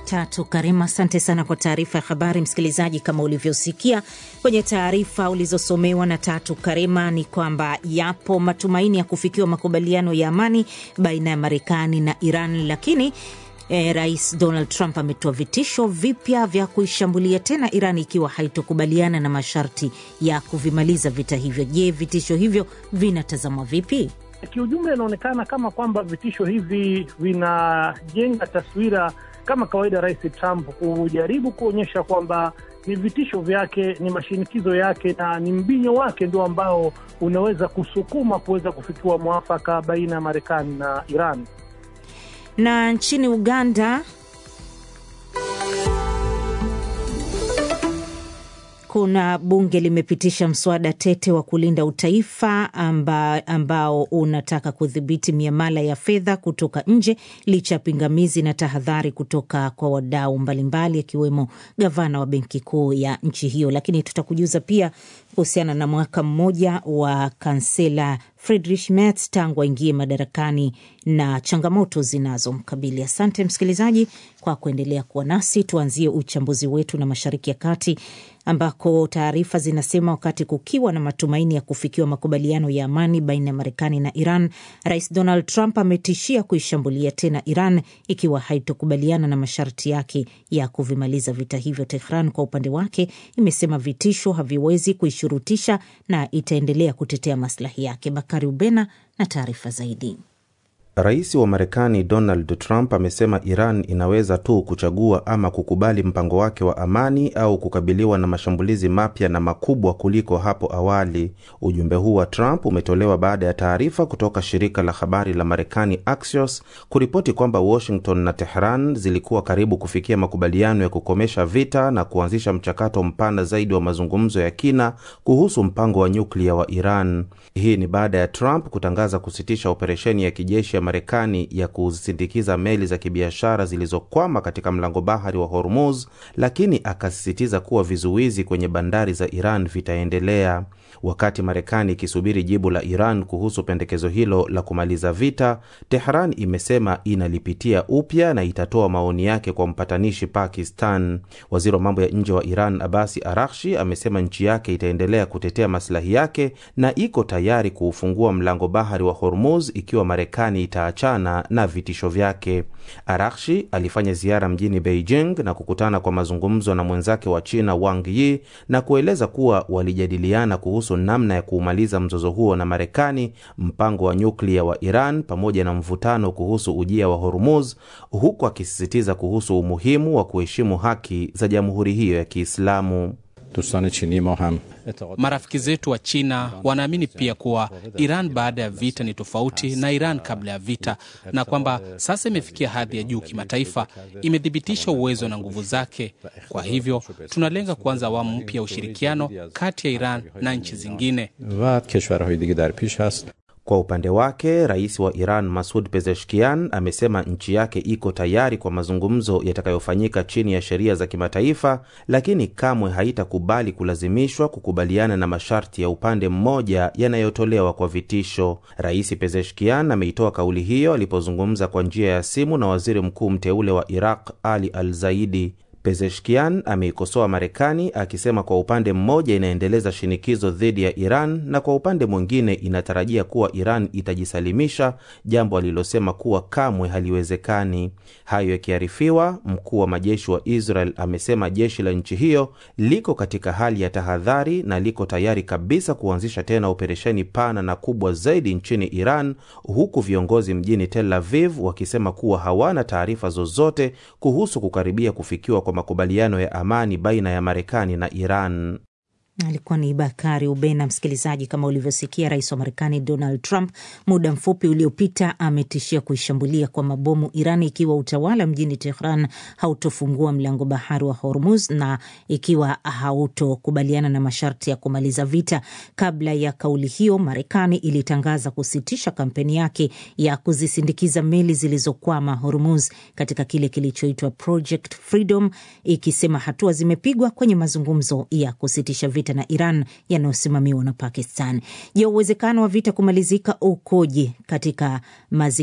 Tatu Karima, asante sana kwa taarifa ya habari. Msikilizaji, kama ulivyosikia kwenye taarifa ulizosomewa na Tatu Karima ni kwamba yapo matumaini ya kufikiwa makubaliano ya amani baina ya Marekani na Iran, lakini eh, Rais Donald Trump ametoa vitisho vipya vya kuishambulia tena Iran ikiwa haitokubaliana na masharti ya kuvimaliza vita hivyo. Je, vitisho hivyo vinatazamwa vipi? Kiujumla, inaonekana kama kwamba vitisho hivi vinajenga taswira kama kawaida, Rais Trump kujaribu kuonyesha kwamba ni vitisho vyake, ni mashinikizo yake na ni mbinyo wake ndio ambao unaweza kusukuma kuweza kufikiwa mwafaka baina ya Marekani na Iran. Na nchini Uganda kuna bunge limepitisha mswada tete wa kulinda utaifa amba, ambao unataka kudhibiti miamala ya fedha kutoka nje licha ya pingamizi na tahadhari kutoka kwa wadau mbalimbali akiwemo gavana wa benki kuu ya nchi hiyo. Lakini tutakujuza pia kuhusiana na mwaka mmoja wa kansela Friedrich Merz tangu aingie madarakani na changamoto zinazomkabili. Asante msikilizaji kwa kuendelea kuwa nasi. Tuanzie uchambuzi wetu na Mashariki ya Kati ambako taarifa zinasema wakati kukiwa na matumaini ya kufikiwa makubaliano ya amani baina ya Marekani na Iran, Rais Donald Trump ametishia kuishambulia tena Iran ikiwa haitokubaliana na masharti yake ya kuvimaliza vita hivyo. Tehran kwa upande wake imesema vitisho haviwezi kuishurutisha na itaendelea kutetea maslahi yake. Bakari Ubena na taarifa zaidi. Rais wa Marekani Donald Trump amesema Iran inaweza tu kuchagua ama kukubali mpango wake wa amani au kukabiliwa na mashambulizi mapya na makubwa kuliko hapo awali. Ujumbe huu wa Trump umetolewa baada ya taarifa kutoka shirika la habari la Marekani Axios kuripoti kwamba Washington na Tehran zilikuwa karibu kufikia makubaliano ya kukomesha vita na kuanzisha mchakato mpana zaidi wa mazungumzo ya kina kuhusu mpango wa nyuklia wa Iran. Hii ni baada ya Trump kutangaza kusitisha operesheni ya kijeshi ya Marekani ya kusindikiza meli za kibiashara zilizokwama katika mlango bahari wa Hormuz, lakini akasisitiza kuwa vizuizi kwenye bandari za Iran vitaendelea. Wakati Marekani ikisubiri jibu la Iran kuhusu pendekezo hilo la kumaliza vita, Tehran imesema inalipitia upya na itatoa maoni yake kwa mpatanishi Pakistan. Waziri wa mambo ya nje wa Iran Abasi Arakshi amesema nchi yake itaendelea kutetea maslahi yake na iko tayari kuufungua mlango bahari wa Hormuz ikiwa Marekani itaachana na vitisho vyake. Arakshi alifanya ziara mjini Beijing na kukutana kwa mazungumzo na mwenzake wa China Wang Yi na kueleza kuwa walijadiliana kuhusu namna ya kuumaliza mzozo huo na Marekani, mpango wa nyuklia wa Iran pamoja na mvutano kuhusu ujia wa Hormuz, huku akisisitiza kuhusu umuhimu wa kuheshimu haki za jamhuri hiyo ya Kiislamu. Marafiki zetu wa China wanaamini pia kuwa Iran baada ya vita ni tofauti na Iran kabla ya vita, na kwamba sasa imefikia hadhi ya juu kimataifa, imethibitisha uwezo na nguvu zake. Kwa hivyo tunalenga kuanza awamu mpya ya ushirikiano kati ya Iran na nchi zingine. Kwa upande wake rais wa Iran Masud Pezeshkian amesema nchi yake iko tayari kwa mazungumzo yatakayofanyika chini ya sheria za kimataifa, lakini kamwe haitakubali kulazimishwa kukubaliana na masharti ya upande mmoja yanayotolewa kwa vitisho. Rais Pezeshkian ameitoa kauli hiyo alipozungumza kwa njia ya simu na waziri mkuu mteule wa Iraq Ali Al Zaidi. Pezeshkian ameikosoa Marekani akisema kwa upande mmoja inaendeleza shinikizo dhidi ya Iran na kwa upande mwingine inatarajia kuwa Iran itajisalimisha, jambo alilosema kuwa kamwe haliwezekani. Hayo yakiarifiwa, mkuu wa majeshi wa Israel amesema jeshi la nchi hiyo liko katika hali ya tahadhari na liko tayari kabisa kuanzisha tena operesheni pana na kubwa zaidi nchini Iran, huku viongozi mjini Tel Aviv wakisema kuwa hawana taarifa zozote kuhusu kukaribia kufikiwa kwa makubaliano ya amani baina ya Marekani na Iran. Alikuwa ni Bakari Ubena. Msikilizaji, kama ulivyosikia, rais wa Marekani Donald Trump muda mfupi uliopita ametishia kuishambulia kwa mabomu Iran ikiwa utawala mjini Tehran hautofungua mlango bahari wa Hormuz na ikiwa hautokubaliana na masharti ya kumaliza vita. Kabla ya kauli hiyo, Marekani ilitangaza kusitisha kampeni yake ya kuzisindikiza meli zilizokwama Hormuz katika kile kilichoitwa Project Freedom, ikisema hatua zimepigwa kwenye mazungumzo ya kusitisha vita na Iran yanayosimamiwa na Pakistan. Je, uwezekano wa vita kumalizika ukoje katika mazingira